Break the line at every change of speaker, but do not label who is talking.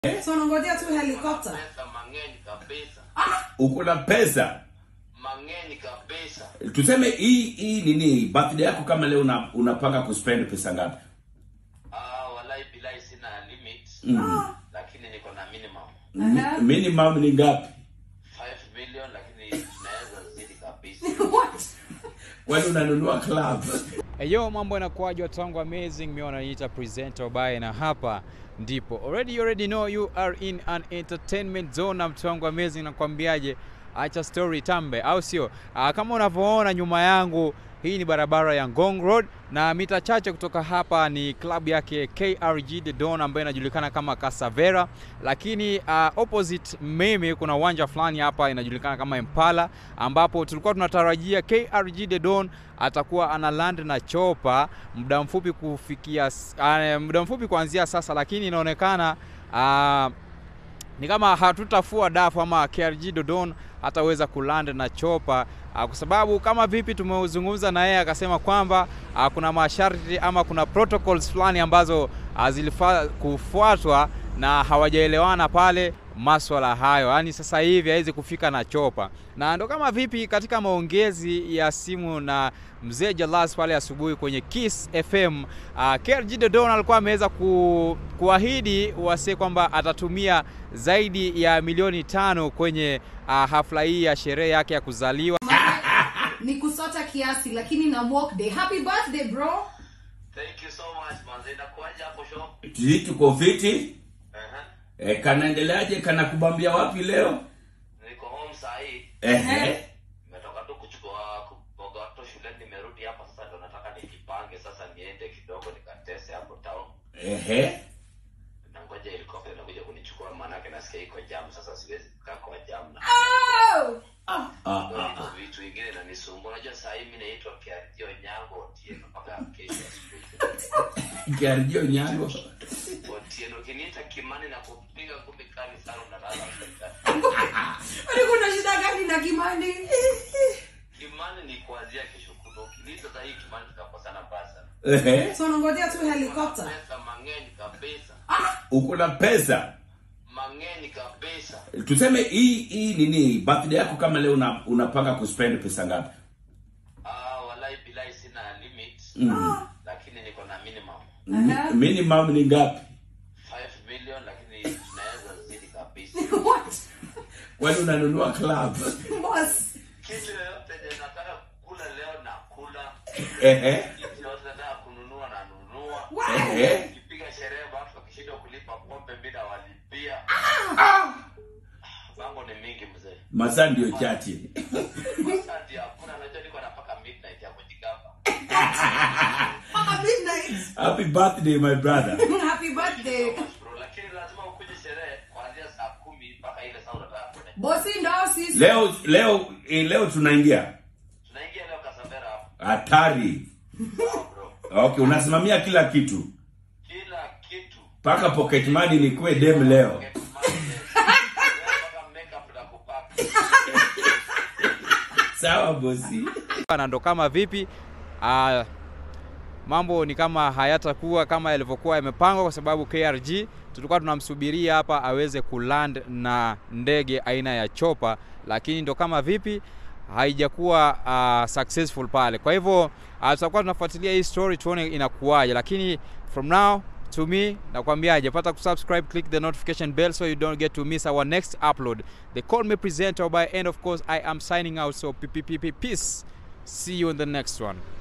So unangojea tu helicopter.
pesa mang'eny kabisa
uko na pesa
mang'eny kabisa
tuseme hii hii nini birthday yako kama leo una, unapanga kuspend pesa ngapi
ah walai bilai sina limit lakini niko na minimum
Aha.
Mi- minimum ni ngapi
5 million lakini tunaweza zidi kabisa
What?
kwani unanunua club
Eyo, mambo yanakuwaje watu wangu amazing, mimi wananiita presenter Obaye na hapa ndipo already you already know you are in an entertainment zone na mtu wangu amazing, nakwambiaje, acha story tambe, au sio? Ah, kama unavyoona nyuma yangu hii ni barabara ya Ngong Road na mita chache kutoka hapa ni klabu yake KRG The Don ambayo inajulikana kama Casavera, lakini uh, opposite mimi kuna uwanja fulani hapa inajulikana kama Impala, ambapo tulikuwa tunatarajia KRG The Don atakuwa ana land na chopa muda mfupi kufikia s- uh, muda mfupi kuanzia sasa, lakini inaonekana uh, ni kama hatutafua dafu ama KRG Dodon hataweza kuland na chopa uh, kwa sababu kama vipi tumezungumza na yeye akasema kwamba uh, kuna masharti ama kuna protocols fulani ambazo uh, zilifaa kufuatwa na hawajaelewana pale maswala hayo, yaani sasa hivi hawezi kufika na chopa, na ndo kama vipi katika maongezi ya simu na mzee Jalas pale asubuhi kwenye Kiss FM uh, KRG Dodon alikuwa ameweza ku, kuahidi wase kwamba atatumia zaidi ya milioni tano kwenye uh, hafla hii ya sherehe yake ya kuzaliwa.
Ni kusota kiasi lakini na walk day. Happy birthday bro.
thank you so much manze inakuaje hapo show
hii tuko fiti
Aha.
e, kanaendeleaje kanakubambia wapi leo
niko home saa hii
Ehe.
nimetoka tu kuchukua kuboga watoto shuleni nimerudi hapa sasa ndo nataka nijipange sasa niende kidogo nikatese hapo town
Ehe.
nangoja helikopta inakuja kunichukua manake nasikia iko jam sasa siwezi kukaa kwa jam na
Oh!
Ah, ah,
Ndio
ah.
hizo vitu vingine inanisumbua unajua saa hii mi naitwa kiarjio nyango otieno mpaka kesho asubuhi
kiarjio nyango
otieno ukiniita kimani na kupiga ngumi kali sana unalala
Kwani kuna shida gani na Kimani?
kimani ni kuanzia kesho kutwa ukiniita saa hii kimani tutakosana baya sana
Ehe.
So unangojea tu helicopter.
pesa mang'eny kabisa
uko na pesa
mang'eny kabisa
tuseme hii hii nini birthday yako kama leo una, unapanga kuspend pesa ngapi
ah walai bilai sina limit lakini niko na minimum
Aha.
minimum ni ngapi
5 million lakini tunaweza zidi kabisa
What?
kwani unanunua club
Boss.
kitu yoyote yenye nataka kula leo na kula
Ehe.
kitu yoyote nataka kununua na nunua
Ehe.
kipiga sherehe watu wakishindwa kulipa pombe mi nawalipia mambo ni mingi mzee
masaa ndio chache
asante hakuna najua niko napaka midnight ya kujigamba
Paka midnight.
happy birthday my brother
Happy birthday.
bro lakini lazima ukuje sherehe kuanzia saa kumi mpaka ile saa unataka kwenda
Bosi ndo sisi.
leo leo eh, leo tunaingia
tunaingia leo kasabera hapo
hatari
Sawa, bro
okay unasimamia kila kitu
kila kitu
mpaka pocket money nikuwe dem leo
Get money, mpaka makeup na kupaka
sawa bosi
na ndo kama vipi uh, mambo ni kama hayatakuwa kama yalivyokuwa yamepangwa, kwa sababu KRG tulikuwa tunamsubiria hapa aweze kuland na ndege aina ya chopa, lakini ndo kama vipi haijakuwa uh, successful pale. Kwa hivyo uh, tutakuwa tunafuatilia hii story tuone inakuwaje, lakini from now to me nakwambiaje, pata kusubscribe, click the notification bell so you don't get to miss our next upload. They call me presenter by and of course I am signing out. So peace. See you in the next one.